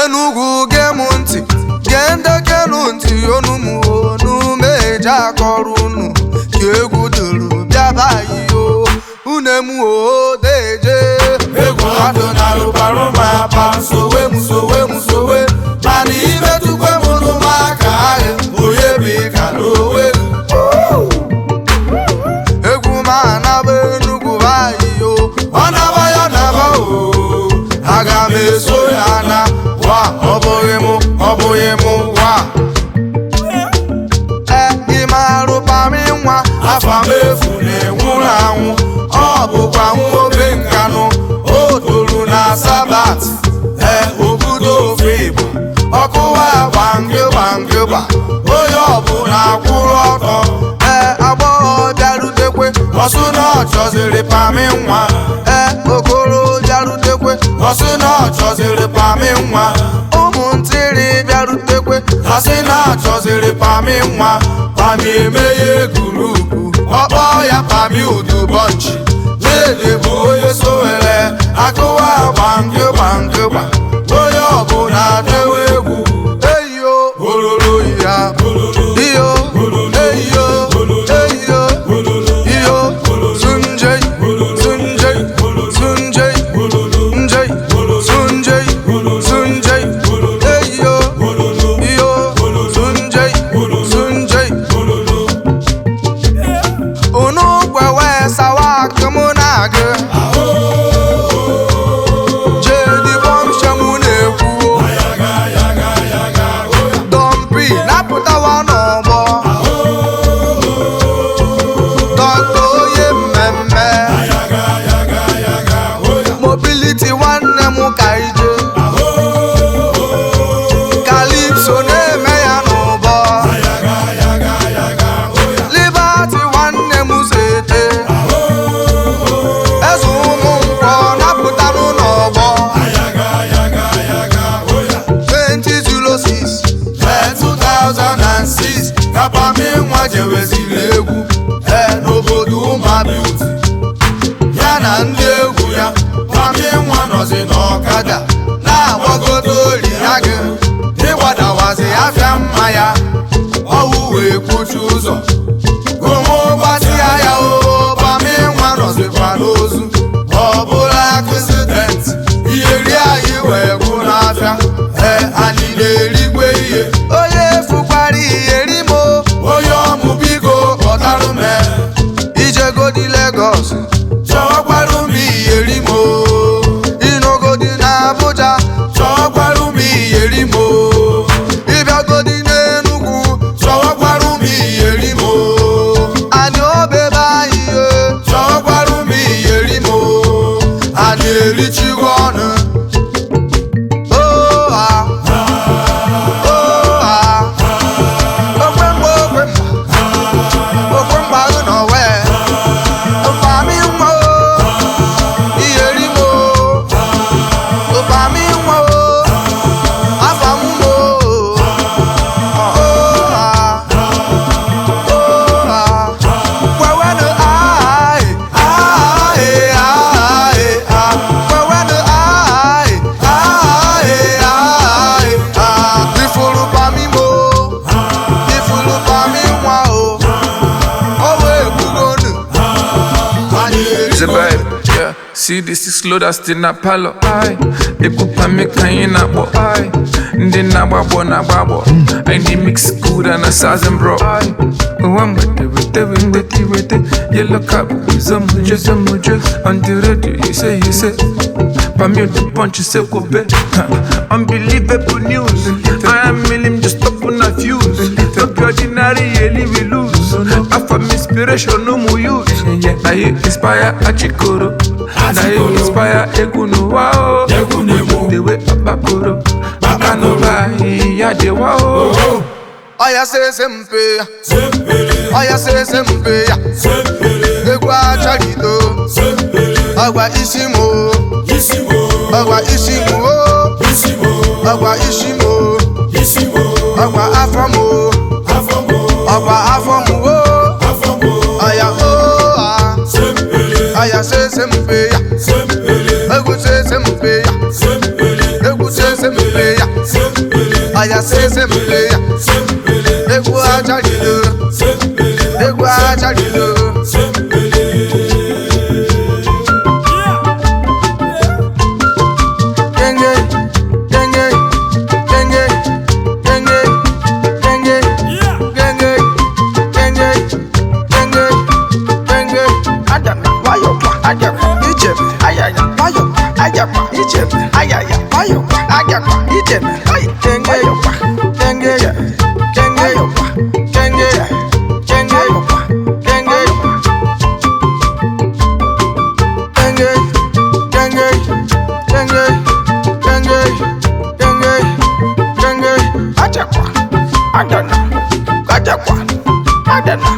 enugwu gee m ntị gee ndekenu ntị onu m onu meje akọrọ unu ka egwu duru bịaba iyo une m odeje egwu adụ na rụbarụ m apa sowe m sowe m sowe mana imetụkwe m n'ụmụaka ahụ onye bụ ịka n'owe egwu m anaba enugwu ayiyo ọ naba ya naba o aga m eso ya na wa ọ bụghị m ọ bụghị m wa e ịmarụpami nwa afa m efu na-enwụrụ anwụ ọ bụkwa nwoke nkanụ o toro na sabat ee obodo ofe igbo ọkụwa gbangị gbangịgba onye ọbụla kwụrụ ọtọ ee agbọghọ bịarutekwe ọsụ na ọ chọziri pami nwa ee okoro bịarutekwe ọsị na ọ chọziri pami nwa ụmụntịrị bịarutekwe asị na achọziri pami nwa pami emeghe gurupu ọkpọ ya pami udubọnchi dede bụ onye sowere akụwa gbangị gbangịgba onye ọbụla dewe egwu eyo ololo ya iyo eyo eyo iyo sunjay sunjay sunjay njay sunjay sunjay eyo iyo sunjay sunjay unu gwewe sawa akụmụ na-agụ jedi bọmshamụ na-ekwu dọmpi napụtawa n'ọgbọ dọkta onye mmemme mobiliti nwanne m ka ije kalipso na-eme ya n'ụbọ libati nwanne m zete eze ụmụ nkwọ napụtanụ n'ọgbọ 2006 ee 2006 ka pami nwa jeweziri egwu ee n'obodo ụmụabiuti ya na ndị egwu ya pami nwa nọzi n'ọkada na-agbagodo ori ya gị ịgbadawazi afịa mma ya ọwụ wee kwuchi ụzọ gomo gbatịa ya o pami nwa nọzikwa n'ozu ọ bụla akụsident ihe ri anyị wee gwụ n'afịa ee anyị na-erigwe ihe onye fukwara iyeri mo onye ọmụ biko kpọtarụ m ijegodi Lagos chọọkwarụ m iyeri m inogodi na Abuja chọọkwarụ m iyeri m ịbịagodi n'Enugu chọọkwarụ m iyeri m anyị obebe anyị ye chọọkwarụ m iyeri m a na-erichigo ọnụ oha oha okwemgba okwemgba okwemgba gị nọ wee ụfami nwa o iyeri mo ụfami nwa o afa m mo oha oha kwewenụ ai ai ai ai kwewenụ ai ai ai ai ifuru pami mo ifuru pami nwa o ọ wee gbugonu anyị It's a vibe, yeah. See this is slow that's still na palo. Aye, ekupa me kayina bo. Aye, ndi na babo na babo. I need mix good and a sazen bro. Aye, one with it, with it, with it, with it. Yellow cup, some mujo, some mujo. On the radio, you say, you say. Pamio the punch, you say, go bet. Unbelievable news. I am million just up on a fuse. No be ordinary, really we lose. I from inspiration, no more use. I inspire Achikoro. I inspire Egunu Wao. The way Abakoro. Bakanova, Yade Wao. ọya sese mpe ya ọya sese mpe ya egwu acharido ọgwa isi mo ọgwa isi mo ọgwa isi mo ọgwa afọ mo ọgwa afọ mo ọya oha ọya sese mpe ya egwu sese mpe ya egwu sese mpe ya ya sesembele ya egwu ajalilo egwu ajalilo genge genge genge genge genge genge genge genge genge adana wayọkwa ajakwa ijebe ayaya wayọkwa ajakwa ijebe ayaya wayọkwa ajakwa ijebe ayi genge yọkwa genge ya genge yọkwa genge ya genge yọkwa genge yọkwa genge genge genge genge genge genge ajakwa adana ajakwa adana